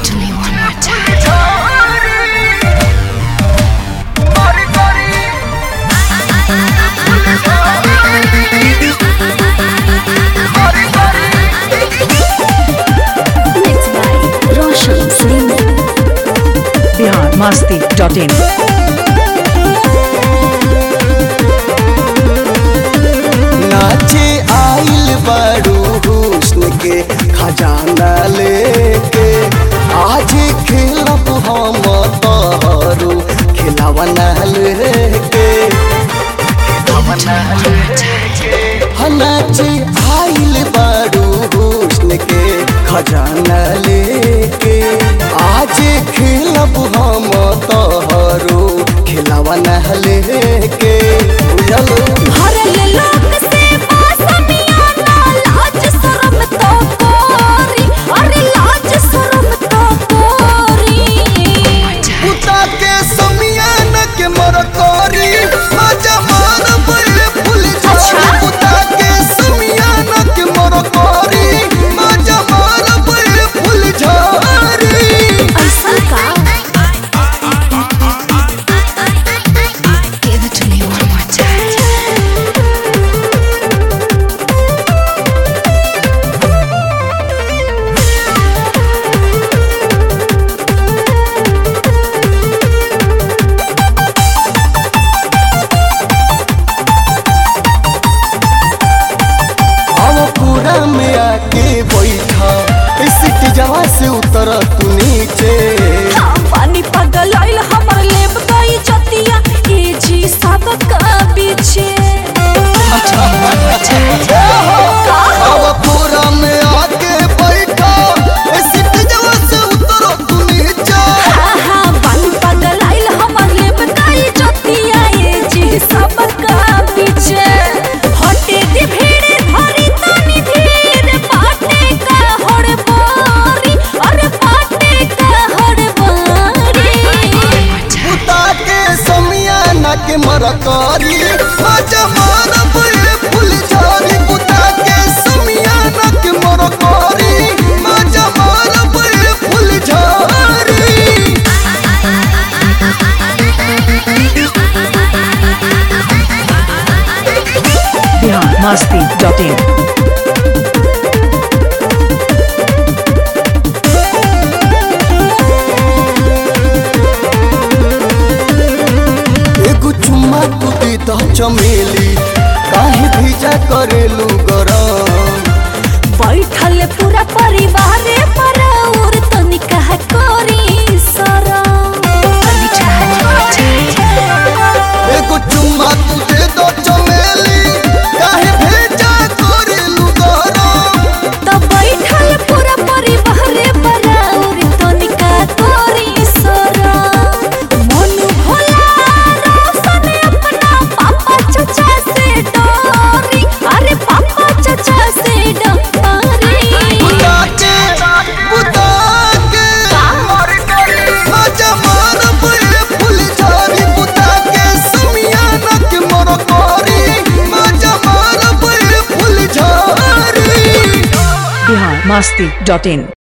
to me one more time. Mixed by Roshan Singh. Bihar Masti dot in नाचे आइल बड़ू हुस्न के खजाना लेके आज खेलब हम तहरू खिलावना लेके हाँ, नाचे आइल बड़ू हुस्न के खजाना लेके आज खेलब हम तहरू खिलावना लेके बुझलो भरल लोक से बासमियाना लाज शरम तो कोरी अरे लाज शरम तो कोरी पुता के समियान के मरकरी मजा मार बड़े फूल झाड़ी पुता के समियान के मरकरी मजा मार बड़े फूल झाड़ी ऐसा का Give it to me one more time. अब पूरा में आके बैठा सीट जवा से उतर तू नीचे हम पानी पगल आइल हमर लेब गई जतिया ए जी सब का पीछे अब पूरा में आके बैठा सीट जवा से उतर तू नीचे हाँ हाँ पानी पगल आइल हमर लेब गई जतिया ए जी सब का पीछे हटे दी भीड़ धरी तनी धीर पाटे का हड़बड़ी अरे पाटे का हड़बड़ी पुता के समियाना के मरकारी मजा मार बड़े फूल झाड़ी पुता के समियाना के मरकारी मजा मार बड़े फूल झाड़ी बिहार मस्ती डॉट इन एगो चुम्मा तू दे दो चमेली काहे भीजा करेलू गरम बैठल पूरा परिवार पर और तनिका कोरी सरम एगो चुम्मा तू दे दो चमेली काहे भीजा करेलू गरम तो बैठल पूरा परिवार पर और तनिका कोरी सरम मनु भोला रोशन अपना पापा चाचा से डरी अरे पापा चाचा से डरी पुता के पुता के मजा मार बड़े फूल झाड़ी पुता के समियाना के मरकारी मजा मार बड़े फूल झाड़ी बिहार मस्ती डॉट इन